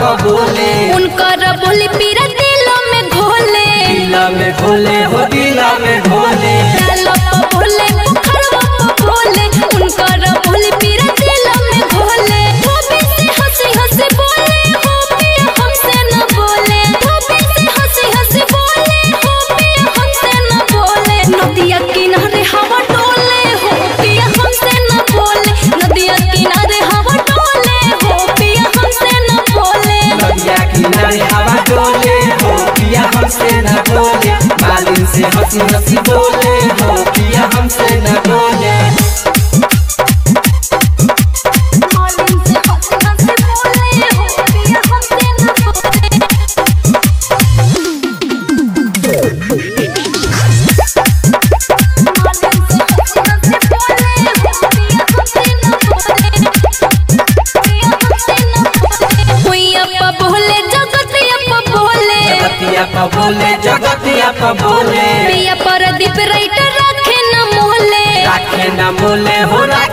प बोले उनकर बोली पीरा दिलों में घोले दिला में घोले हो दिला में घोले डालो प बोले पोखरवा प बोले उनकर बोली पीरा दिलों में घोले धोबी से हंसी हंसी बोले हो पिया हमसे न बोले धोबी से हंसी हंसी बोले हो पिया हमसे न बोले नदिया किनारे हवा डोले हो पिया हमसे न बोले नदिया किनारे हवा डोले हो पिया हमसे न बोले नदिया किनारे हवा डोले हो पिया हमसे न बोले मालिन से हंसी हंसी बोले हो पिया हमसे न बोले मालिन से हंसी हंसी बोले हो पिया हमसे न बोले जगतिया प बोले जगतिया प बोले प्रदीप राइटर रखे न मोहले राखे न बोले हो